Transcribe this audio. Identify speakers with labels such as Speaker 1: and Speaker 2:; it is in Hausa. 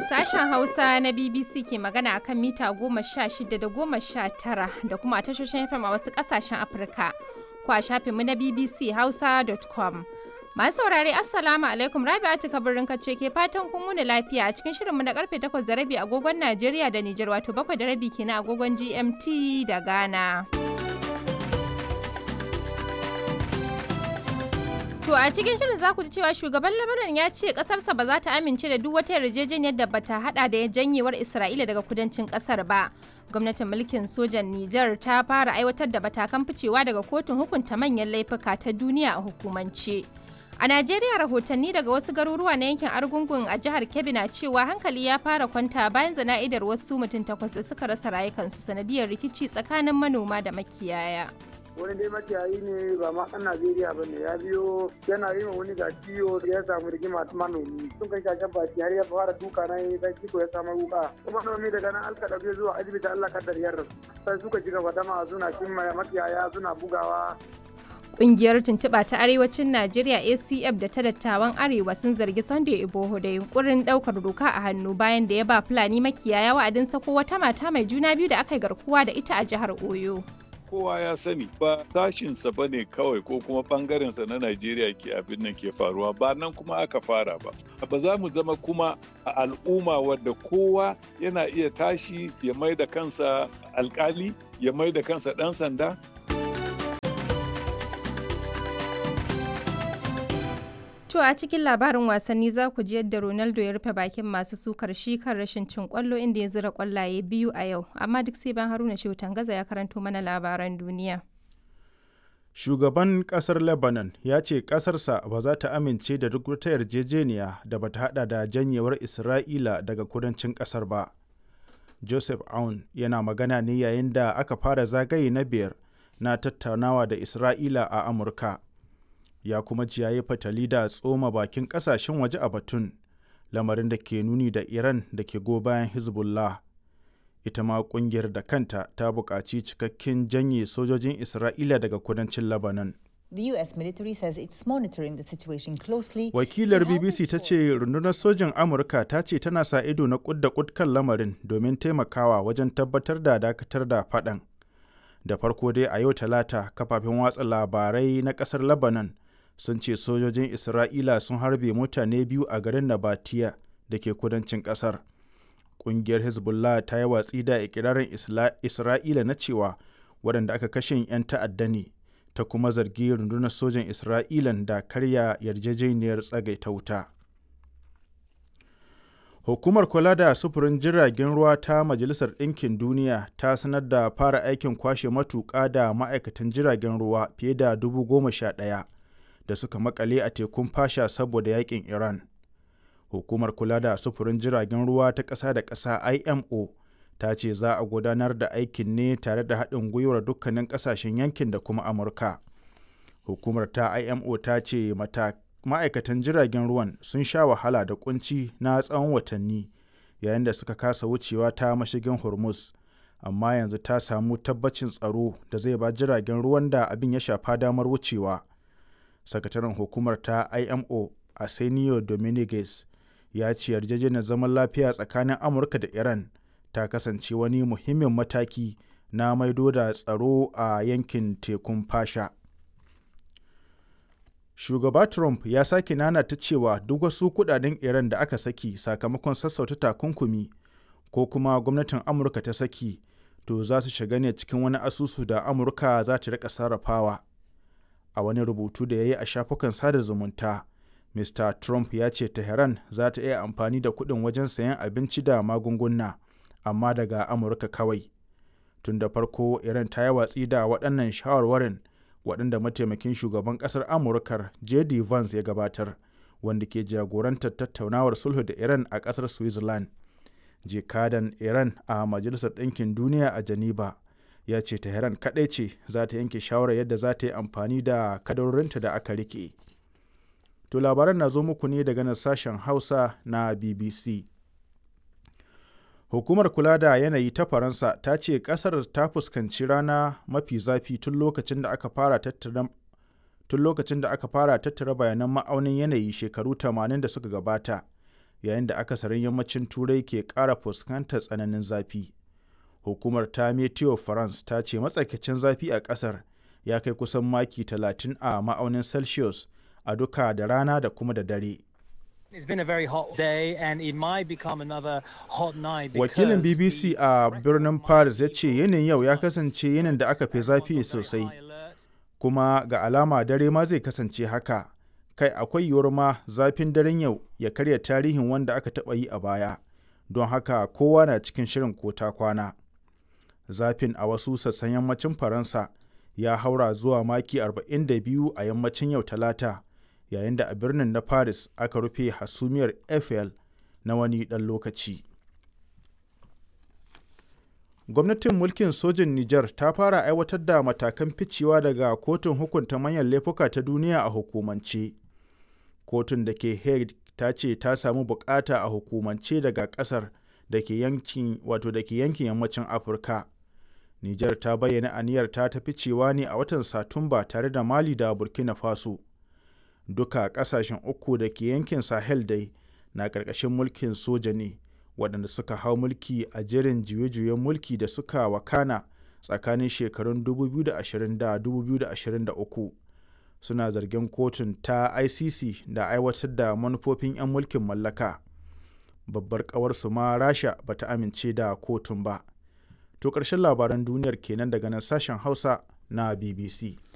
Speaker 1: Sashen Hausa na BBC ke magana a kan mita goma sha shida da goma sha tara da kuma a tashoshin FM a wasu ƙasashen Afirka. Ko a shafinmu na BBC Hausa.com. Masu saurare Assalamu alaikum Rabi'atu kabirin kace ke fatan kun wuni lafiya a cikin shirinmu na karfe 8 da rabi agogon Najeriya da Nijar wato 7 da rabi kenan agogon GMT da Ghana. To a cikin shirin za ku ji cewa shugaban Lebanon ya ce kasarsa ba za ta amince da duk wata yarjejeniyar da bata hada da janyewar Isra'ila daga kudancin kasar ba. Gwamnatin mulkin sojan Nijar ta fara aiwatar da matakan ficewa daga kotun hukunta manyan laifuka ta duniya a hukumance. A Najeriya rahotanni daga wasu garuruwa na yankin Argungun a jihar Kebbi na cewa hankali ya fara kwanta bayan zana'idar wasu mutum takwas da suka rasa rayukansu sanadiyar rikici tsakanin manoma da makiyaya.
Speaker 2: wani dai makiyayi ne ba ma ɗan Najeriya ba ne ya biyo yana yi wani ga ciwo ya samu rigima manomi sun kai shashen baki har ya fara duka na yi sai ciko ya samu wuka kuma manomi daga nan alka ɗauke zuwa asibiti Allah kaddar yarda sai suka ci gaba dama suna cin makiyaya suna bugawa
Speaker 1: Ƙungiyar tuntuɓa ta Arewacin Najeriya ACF da ta dattawan Arewa sun zargi Sunday Iboho da yunkurin ɗaukar doka a hannu bayan da ya ba Fulani makiyaya wa'adin sako wata mata mai juna biyu da aka yi garkuwa da ita a jihar Oyo.
Speaker 3: kowa ya sani ba sashinsa ba ne kawai ko kuma bangarensa na Najeriya ke abin nan ke faruwa ba nan kuma aka fara ba. Ba za mu zama kuma a al'umma wadda kowa yana iya tashi ya mai da kansa alkali ya mai da kansa ɗan sanda
Speaker 1: To a cikin labarin wasanni za ku ji yadda Ronaldo ya rufe bakin masu sukar shi kan rashin cin kwallo inda ya zira kwallaye biyu a yau, amma duk sai ban Haruna Shehu Tangaza ya karanto mana labaran duniya.
Speaker 4: Shugaban kasar Lebanon ya ce kasarsa ba za ta amince da duk wata yarjejeniya da bata hada da janyewar Isra'ila daga kudancin kasar ba. Joseph Aoun yana magana ne yayin da aka fara zagaye na biyar na tattaunawa da Isra'ila a Amurka. ya kuma ji yayi fatali da tsoma bakin kasashen waje a batun lamarin da ke nuni da iran da ke go bayan hezbollah ita ma kungiyar da kanta ta buƙaci cikakken janye sojojin isra'ila daga kudancin lebanon
Speaker 5: The US military says it's monitoring the situation closely.
Speaker 4: Wakilar BBC ta ce rundunar sojin Amurka ta ce tana sa ido na kud da kud kan lamarin domin taimakawa wajen tabbatar da dakatar da faɗan. Da farko dai a yau talata kafafen watsa labarai na ƙasar Lebanon sun ce sojojin Isra'ila sun harbe mutane biyu a garin Nabatiya da ke kudancin ƙasar. Ƙungiyar Hezbollah ta yi watsi da ikirarin Isra'ila na cewa waɗanda aka kashe 'yan ta'adda ne, ta kuma zargi rundunar sojan Isra'ilan da karya yarjejeniyar tsagaita wuta. Hukumar kula da sufurin jiragen ruwa ta Majalisar Ɗinkin Duniya ta sanar da fara aikin kwashe matuƙa da ma'aikatan jiragen ruwa fiye da dubu goma sha ɗaya. da suka makale a tekun fasha saboda yakin Iran. Hukumar kula da sufurin jiragen ruwa ta ƙasa da ƙasa IMO ta ce za a gudanar da aikin ne tare da haɗin gwiwar dukkanin ƙasashen yankin da kuma Amurka. Hukumar ta IMO ta ce ma'aikatan jiragen ruwan sun sha wahala da kunci na tsawon watanni yayin da suka kasa wucewa ta mashigin Hormuz. Amma yanzu ta samu tabbacin tsaro da zai ba jiragen ruwan da abin ya shafa damar wucewa. sakataren hukumar ta imo arsenio dominguez ya ce yarjejeniyar zaman lafiya tsakanin amurka da iran ta kasance wani muhimmin mataki na maido da tsaro a yankin tekun fasha shugaba trump ya sake nanata cewa duk wasu kudaden iran da aka saki sakamakon sassauta takunkumi ko kuma gwamnatin amurka ta saki to za su shiga ne cikin wani asusu da amurka za ta rika sarrafawa a wani rubutu da ya yi a shafukan sada zumunta mr trump ya ce tehran za ta iya amfani da kuɗin wajen sayan abinci da magunguna amma daga amurka kawai tun da farko iran ta yi watsi da waɗannan shawarwarin waɗanda mataimakin shugaban ƙasar amurkar jd vance ya gabatar wanda ke jagorantar tattaunawar sulhu da iran a ƙasar switzerland jikadan iran a majalisar ɗinkin duniya a geneva ya ce Tehran kaɗai ce za ta yanke shawarar yadda za ta yi amfani da kadarorinta da aka rike. To labaran na zo muku ne daga nan sashen Hausa na BBC. Hukumar kula da yanayi ta Faransa ta ce ƙasar ta fuskanci rana mafi zafi tun lokacin da aka fara tattara tun lokacin da aka fara tattara bayanan ma'aunin yanayi shekaru 80 da suka gabata yayin da akasarin yammacin turai ke ƙara fuskantar tsananin zafi hukumar ta meteo france ta ce matsakaicin zafi a ƙasar ya kai kusan maki 30 a ma'aunin celsius a duka da rana da kuma da dare
Speaker 6: It's been a very hot day and it might become another hot night
Speaker 4: wakilin bbc a birnin paris ya ce yinin yau ya kasance yinin da aka fi zafi sosai kuma ga alama dare ma zai kasance haka kai akwai yiwuwar ma zafin daren yau ya karya tarihin wanda aka taɓa yi a baya don haka kowa na cikin shirin ko ta kwana zafin a wasu sassan yammacin faransa ya haura zuwa maki 42 a yammacin yau talata yayin da a birnin na paris aka rufe hasumiyar eiffel na wani ɗan lokaci gwamnatin mulkin sojin niger ta fara aiwatar da matakan ficewa daga kotun hukunta manyan laifuka ta duniya a hukumance kotun da ke hague ta ce ta samu bukata a hukumance daga kasar da ke yankin wato da ke yankin yammacin afirka niger ta bayyana aniyar ta ta ficewa ne a watan satumba tare da mali da burkina faso duka kasashen uku da ke yankin sahel dai na ƙarƙashin mulkin soja ne waɗanda suka hau mulki a jerin juye-juyen mulki da suka wakana tsakanin shekarun 2020 da 2023 suna zargin kotun ta icc da aiwatar da manufofin 'yan mulkin mallaka babbar ƙawarsu ma rasha ba ta amince da kotun ba to ƙarshen labaran duniyar kenan daga nan sashen hausa na bbc